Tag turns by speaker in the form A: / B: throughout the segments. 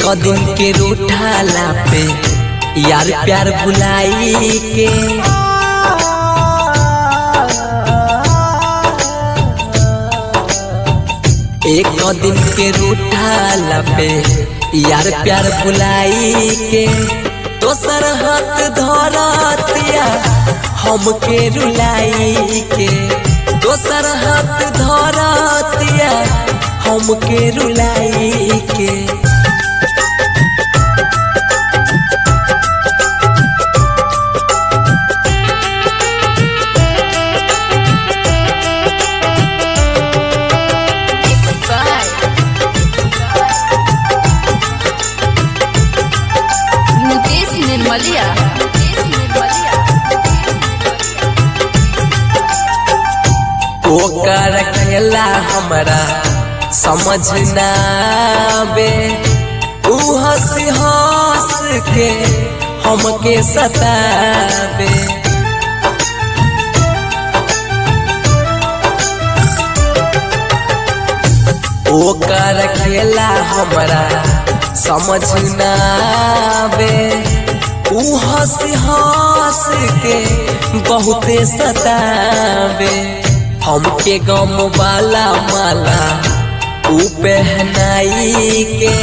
A: एक दिन के रूठाला पे यार प्यार बुलाई के एक दिन के रूठाला पे यार प्यार बुलाई के दोसर हाथ धरतिया हमके रुलाई के दोसर हाथ धरतिया हमके रुलाई के
B: Mixed by Mukesh Nirmalia. Mukesh Nirmalia.
A: ओकर खेला हमरा समझ ना बे ऊ हंस हंस के हमके सताबे ओकर खेला हमरा समझ ना बे ऊ हंस हंस के बहुते सताबे हमके गम वाला माला ऊ पहनाई के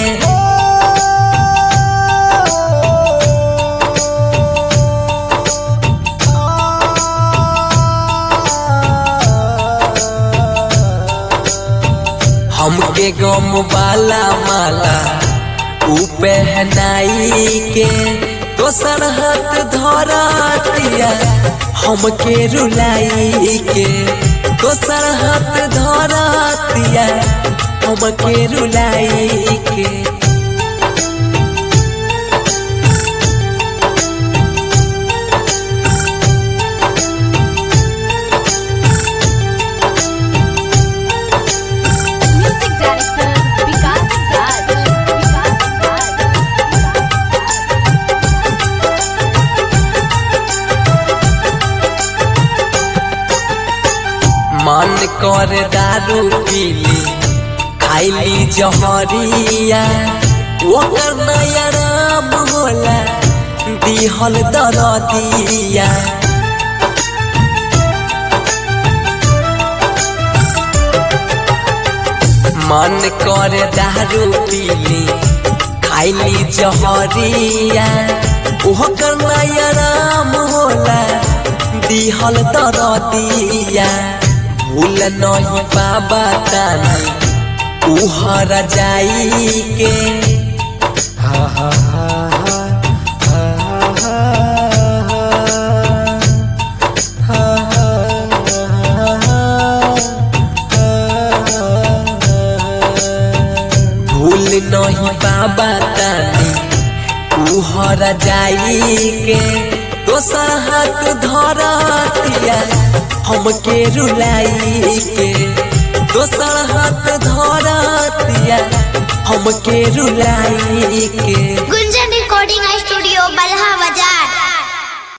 A: हमके गम वाला माला ऊ पहनाई के दोसर हाथ धरतिया हमके रुलाई के दोसर हाथ धरतिया हमके रुलाई के
B: Music director Vikas Raj. Vikas Raj.
A: मन कर दारू पीली खाइली जहरिया ओकर नया राम होला दिहल दरदिया मन कर दारू पीली खाइली जहरिया ओकर नया राम होला दिहल दरदिया भूल नहीं बाबा तानी उहर जाई के भूल नहीं बाबा तानी उहर जाई के दोसर हाथ धरतिया हमके रुलाई के दोसर हाथ धरतिया हमके रुलाई के
C: गुंजा